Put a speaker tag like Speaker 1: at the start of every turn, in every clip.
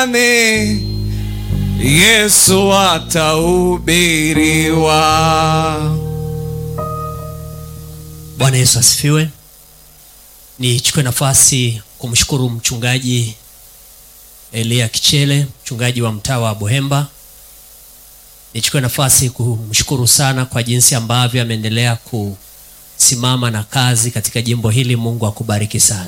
Speaker 1: Yesu atahubiriwa.
Speaker 2: Bwana Yesu asifiwe. Nichukue nafasi kumshukuru mchungaji Elia Kichele, mchungaji wa mtaa wa Buhemba. Nichukue nafasi kumshukuru sana kwa jinsi ambavyo ameendelea kusimama na kazi katika jimbo hili. Mungu akubariki sana.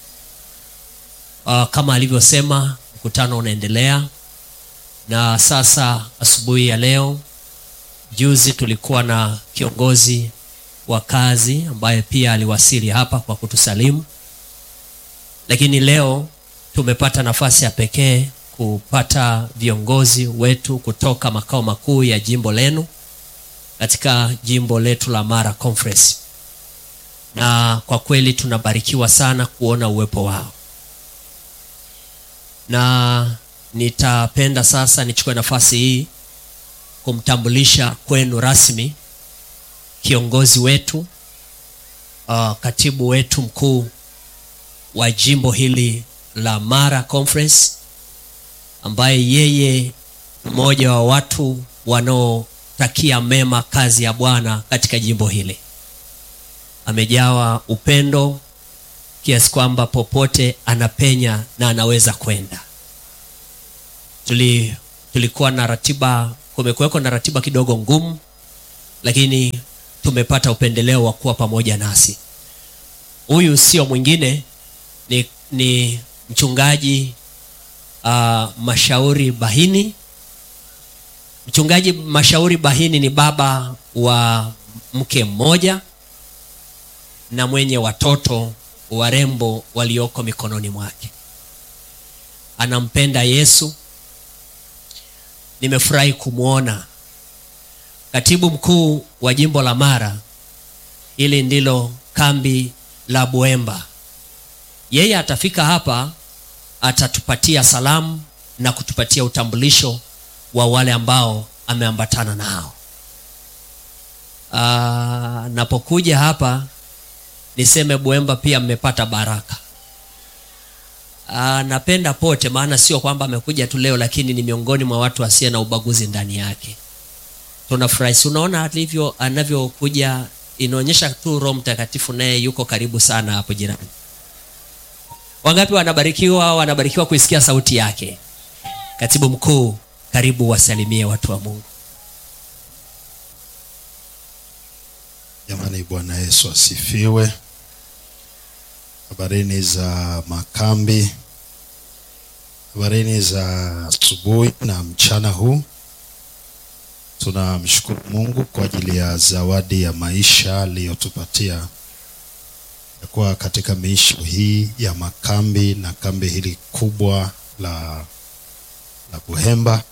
Speaker 2: Uh, kama alivyosema mkutano unaendelea na sasa asubuhi ya leo, juzi tulikuwa na kiongozi wa kazi ambaye pia aliwasili hapa kwa kutusalimu, lakini leo tumepata nafasi ya pekee kupata viongozi wetu kutoka makao makuu ya jimbo lenu katika jimbo letu la Mara Conference, na kwa kweli tunabarikiwa sana kuona uwepo wao, na nitapenda sasa nichukue nafasi hii kumtambulisha kwenu rasmi kiongozi wetu uh, katibu wetu mkuu wa jimbo hili la Mara Conference ambaye yeye mmoja wa watu wanaotakia mema kazi ya Bwana katika jimbo hili. Amejawa upendo kiasi kwamba popote anapenya na anaweza kwenda. Tuli, tulikuwa na ratiba, kumekuweko na ratiba kidogo ngumu, lakini tumepata upendeleo wa kuwa pamoja nasi. Huyu sio mwingine ni, ni mchungaji uh, Mashauri Bahini. Mchungaji Mashauri Bahini ni baba wa mke mmoja na mwenye watoto warembo walioko mikononi mwake. Anampenda Yesu. Nimefurahi kumwona katibu mkuu wa jimbo la Mara. Hili ndilo kambi la Buemba. Yeye atafika hapa, atatupatia salamu na kutupatia utambulisho wa wale ambao ameambatana nao. Aa, napokuja hapa niseme Buemba pia mmepata baraka. Aa, napenda pote, maana sio kwamba amekuja tu leo, lakini ni miongoni mwa watu asiye na ubaguzi ndani yake tunafurahi. Si unaona alivyo anavyokuja, inaonyesha tu Roho Mtakatifu naye yuko karibu sana hapo jirani. Wangapi wanabarikiwa, wanabarikiwa kuisikia sauti yake. Katibu mkuu, karibu wasalimie watu wa Mungu.
Speaker 3: Jamani, Bwana Yesu asifiwe. Habarini za makambi, habarini za asubuhi na mchana huu. Tunamshukuru Mungu kwa ajili ya zawadi ya maisha aliyotupatia ya kuwa katika miisho hii ya makambi na kambi hili kubwa la, la Buhemba.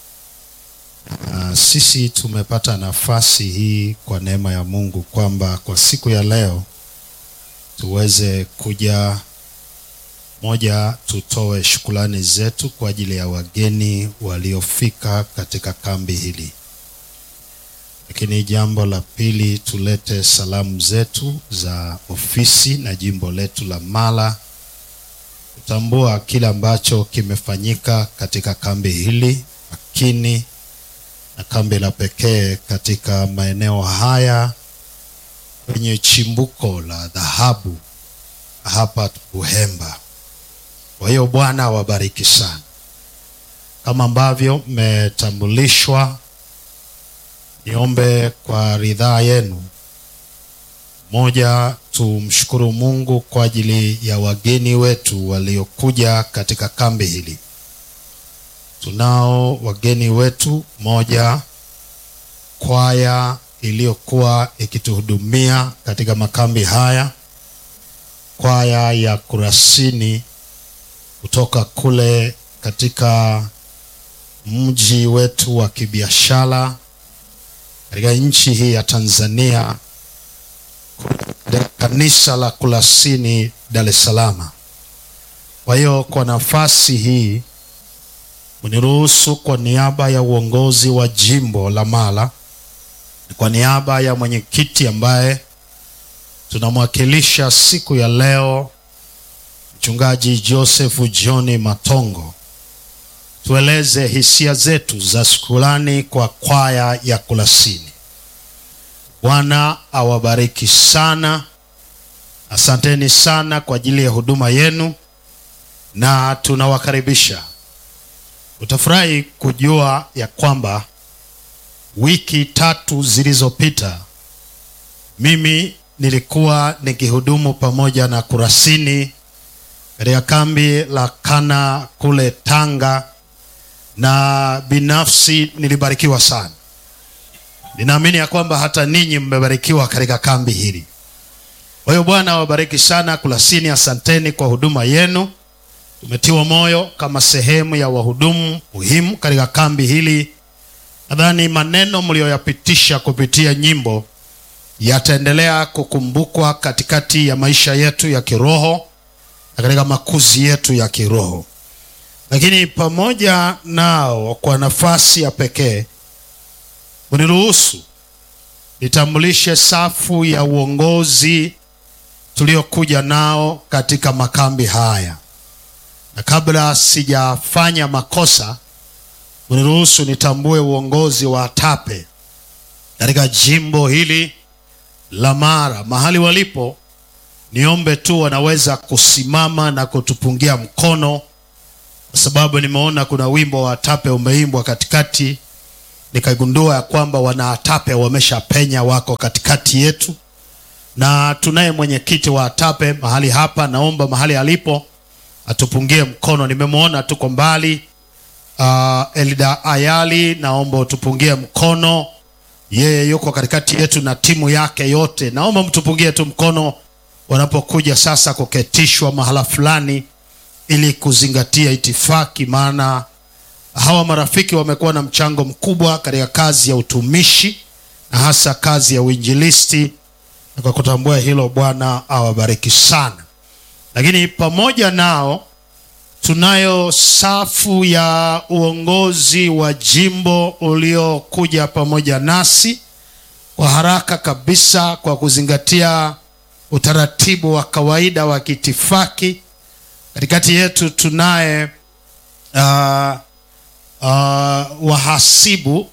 Speaker 3: Na sisi tumepata nafasi hii kwa neema ya Mungu kwamba kwa siku ya leo tuweze kuja moja, tutoe shukrani zetu kwa ajili ya wageni waliofika katika kambi hili lakini jambo la pili tulete salamu zetu za ofisi na jimbo letu la Mara kutambua kile ambacho kimefanyika katika kambi hili makini na kambi la pekee katika maeneo haya kwenye chimbuko la dhahabu hapa Buhemba. Kwa hiyo Bwana awabariki sana, kama ambavyo mmetambulishwa Niombe kwa ridhaa yenu, moja, tumshukuru Mungu kwa ajili ya wageni wetu waliokuja katika kambi hili. Tunao wageni wetu, moja, kwaya iliyokuwa ikituhudumia katika makambi haya, kwaya ya Kurasini kutoka kule katika mji wetu wa kibiashara katika nchi hii ya Tanzania, katika kanisa la Kurasini Dar es Salaam. Kwa hiyo kwa nafasi hii uniruhusu kwa niaba ya uongozi wa jimbo la Mara, kwa niaba ya mwenyekiti ambaye tunamwakilisha siku ya leo, mchungaji Joseph John Matongo, tueleze hisia zetu za shukrani kwa kwaya ya Kurasini. Bwana awabariki sana. Asanteni sana kwa ajili ya huduma yenu na tunawakaribisha. Utafurahi kujua ya kwamba wiki tatu zilizopita mimi nilikuwa nikihudumu pamoja na Kurasini katika kambi la Kana kule Tanga, na binafsi nilibarikiwa sana. Ninaamini ya kwamba hata ninyi mmebarikiwa katika kambi hili. Kwa hiyo Bwana awabariki sana Kurasini, asanteni kwa huduma yenu. Tumetiwa moyo kama sehemu ya wahudumu muhimu katika kambi hili. Nadhani maneno mlioyapitisha kupitia nyimbo yataendelea kukumbukwa katikati ya maisha yetu ya kiroho na katika makuzi yetu ya kiroho. Lakini pamoja nao, kwa nafasi ya pekee, uniruhusu nitambulishe safu ya uongozi tuliokuja nao katika makambi haya, na kabla sijafanya makosa, uniruhusu nitambue uongozi wa ATAPE katika jimbo hili la Mara mahali walipo. Niombe tu wanaweza kusimama na kutupungia mkono, kwa sababu nimeona kuna wimbo wa ATAPE umeimbwa katikati, nikagundua ya kwamba wana ATAPE wameshapenya, wako katikati yetu, na tunaye mwenyekiti wa ATAPE mahali hapa. Naomba mahali alipo atupungie mkono, nimemwona tuko mbali. Uh, Elda Ayali, naomba utupungie mkono yeye yuko katikati yetu na timu yake yote. Naomba mtupungie tu mkono wanapokuja sasa kuketishwa mahala fulani, ili kuzingatia itifaki, maana hawa marafiki wamekuwa na mchango mkubwa katika kazi ya utumishi na hasa kazi ya uinjilisti, na kwa kutambua hilo, Bwana awabariki sana. Lakini pamoja nao tunayo safu ya uongozi wa jimbo uliokuja pamoja nasi kwa haraka kabisa, kwa kuzingatia utaratibu wa kawaida wa kitifaki. Katikati yetu tunaye uh, uh, wahasibu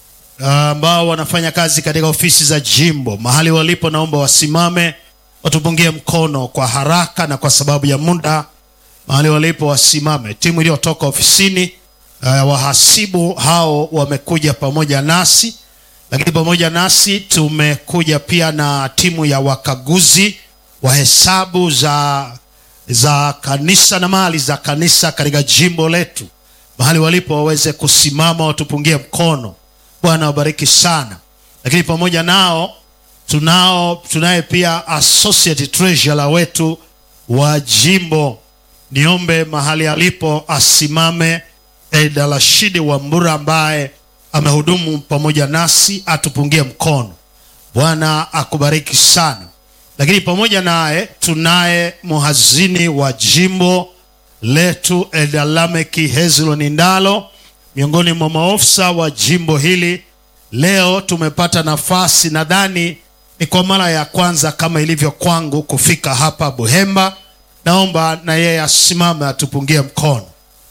Speaker 3: ambao uh, wanafanya kazi katika ofisi za jimbo mahali walipo. Naomba wasimame watupungie mkono kwa haraka, na kwa sababu ya muda mahali walipo wasimame. Timu iliyotoka ofisini uh, wahasibu hao wamekuja pamoja nasi, lakini pamoja nasi tumekuja pia na timu ya wakaguzi wa hesabu za, za kanisa na mali za kanisa katika jimbo letu. Mahali walipo waweze kusimama watupungie mkono. Bwana wabariki sana. Lakini pamoja nao tunao tunaye pia associate treasurer wetu wa jimbo niombe mahali alipo asimame Eda Rashidi Wambura ambaye amehudumu pamoja nasi atupungie mkono. Bwana akubariki sana. Lakini pamoja naye tunaye muhazini wa jimbo letu Eda Lameki Hezron Ndalo, miongoni mwa maofisa wa jimbo hili. Leo tumepata nafasi, nadhani ni kwa mara ya kwanza kama ilivyo kwangu kufika hapa Buhemba. Naomba na yeye asimame atupungie mkono.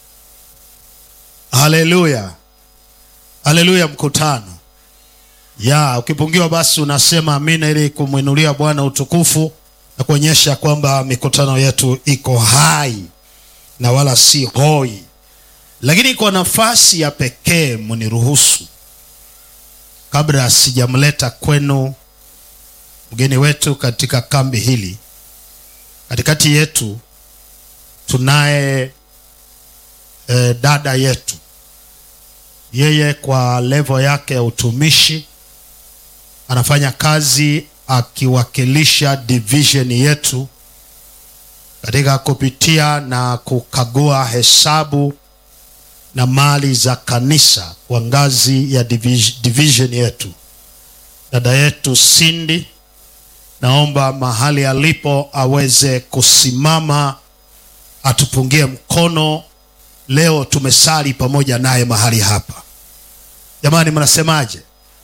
Speaker 3: Haleluya, haleluya. Mkutano ya ukipungiwa, basi unasema amina, ili kumwinulia Bwana utukufu na kuonyesha kwamba mikutano yetu iko hai na wala si hoi. Lakini kwa nafasi ya pekee, mniruhusu kabla sijamleta kwenu mgeni wetu katika kambi hili katikati yetu tunaye e, dada yetu. Yeye kwa levo yake ya utumishi anafanya kazi akiwakilisha division yetu katika kupitia na kukagua hesabu na mali za kanisa kwa ngazi ya division yetu. Dada yetu Cindy naomba mahali alipo aweze kusimama atupungie mkono. Leo tumesali pamoja naye mahali hapa. Jamani, mnasemaje?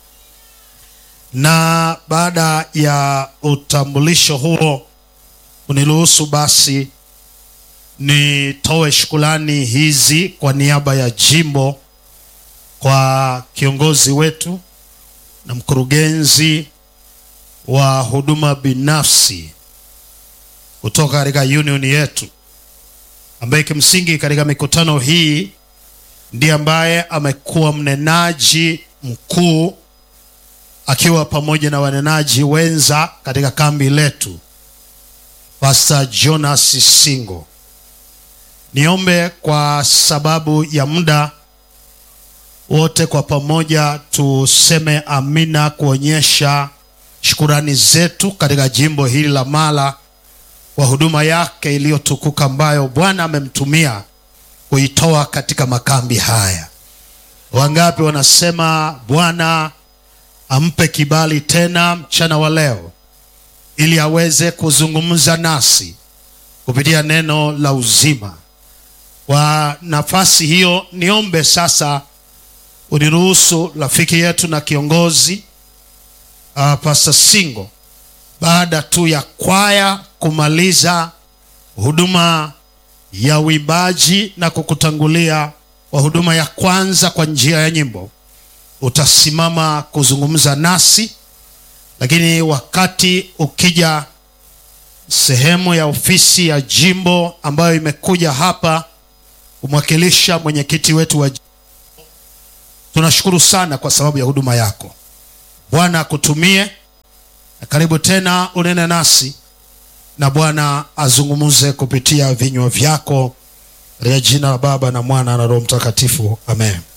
Speaker 3: Na baada ya utambulisho huo, uniruhusu basi nitoe shukrani hizi kwa niaba ya jimbo kwa kiongozi wetu na mkurugenzi wa huduma binafsi kutoka katika union yetu ambaye kimsingi katika mikutano hii ndiye ambaye amekuwa mnenaji mkuu akiwa pamoja na wanenaji wenza katika kambi letu Pastor Jonas Singo. Niombe kwa sababu ya muda wote kwa pamoja tuseme amina kuonyesha shukurani zetu katika jimbo hili la Mara kwa huduma yake iliyotukuka ambayo Bwana amemtumia kuitoa katika makambi haya. Wangapi wanasema Bwana ampe kibali tena mchana wa leo ili aweze kuzungumza nasi kupitia neno la uzima. Kwa nafasi hiyo, niombe sasa uniruhusu rafiki yetu na kiongozi uh, Pastor Singo, baada tu ya kwaya kumaliza huduma ya uimbaji na kukutangulia kwa huduma ya kwanza kwa njia ya nyimbo, utasimama kuzungumza nasi, lakini wakati ukija sehemu ya ofisi ya jimbo ambayo imekuja hapa kumwakilisha mwenyekiti wetu wa jimbo, tunashukuru sana kwa sababu ya huduma yako. Bwana akutumie, na karibu tena unene nasi na Bwana azungumze kupitia vinywa vyako katika jina la Baba na Mwana na Roho Mtakatifu, amen.